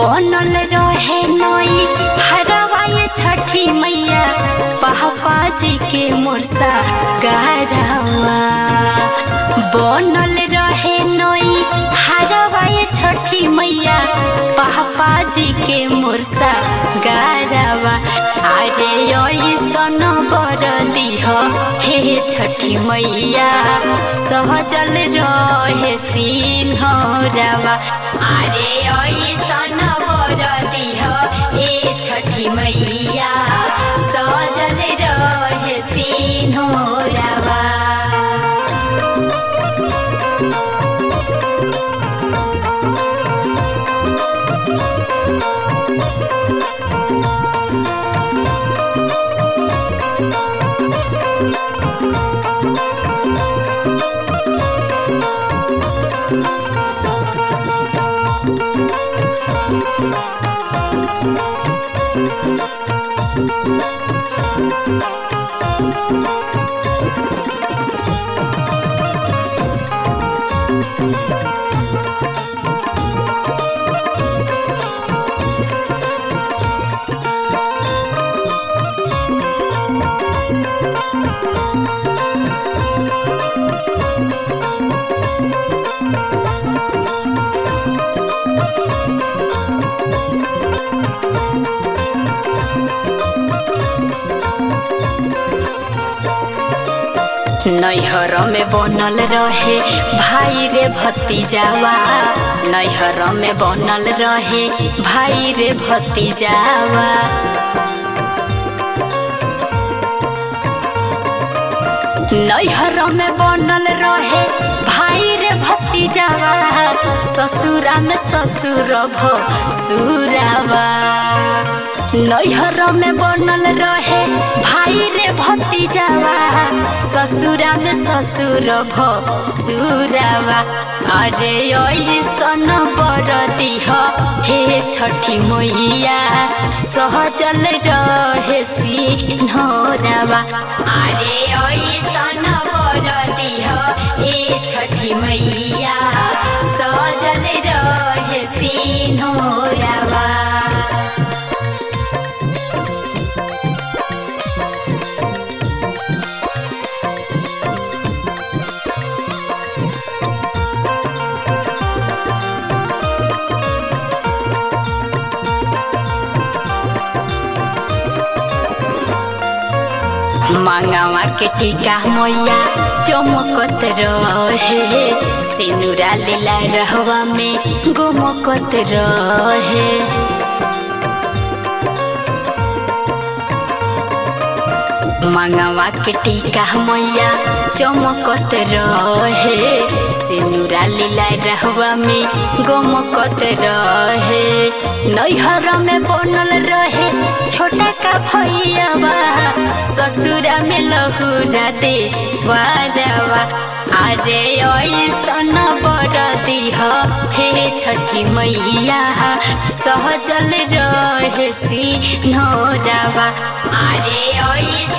बनल रहे नई हरवाए छठी मैया पापा जी के मोरसा गरवा बनल रहे नई हरवाए छठी मैया पापा जी के मोरसा गरवा अरे ऐसन बर दिह हे छठी मैया सहजल रहे सिन्हरवा अरे ऐसन बर दिह हे छठी मैया सहजल रहे सिन्हरवा नैहर में बनल रहे भाई रे भतीजावा नैहर में बनल रहे भाई रे भतीजावा नैहर में बनल रहे भाई रे भतीजावा ससुरा में ससुर भसुरावा नैहर में बनल रहे भाई रे भतीजावा ससुरा में ससुर भसुरावा अरे ऐसन बर दिह हे छठी मैया सहजल रहे सिन्हरावा अरे ऐसन बर दिह हे छठी मैया सहजल रहे सिन्हरावा मांगावा के टीका मैया चमकत रहे सिनुरा लीला रहवा में गोमकत रहे मांगावा के टीका मैया चमकत रहे सिनुरा लीला रहवा में गोमकत रहे नैहर में बनल रहे छोटा का भैयावा ससुरा में लहुरा दे बारवा अरे ऐसन बर दिह हे छठी मैया सहजल रहे सिन्हरावा अरे ऐसन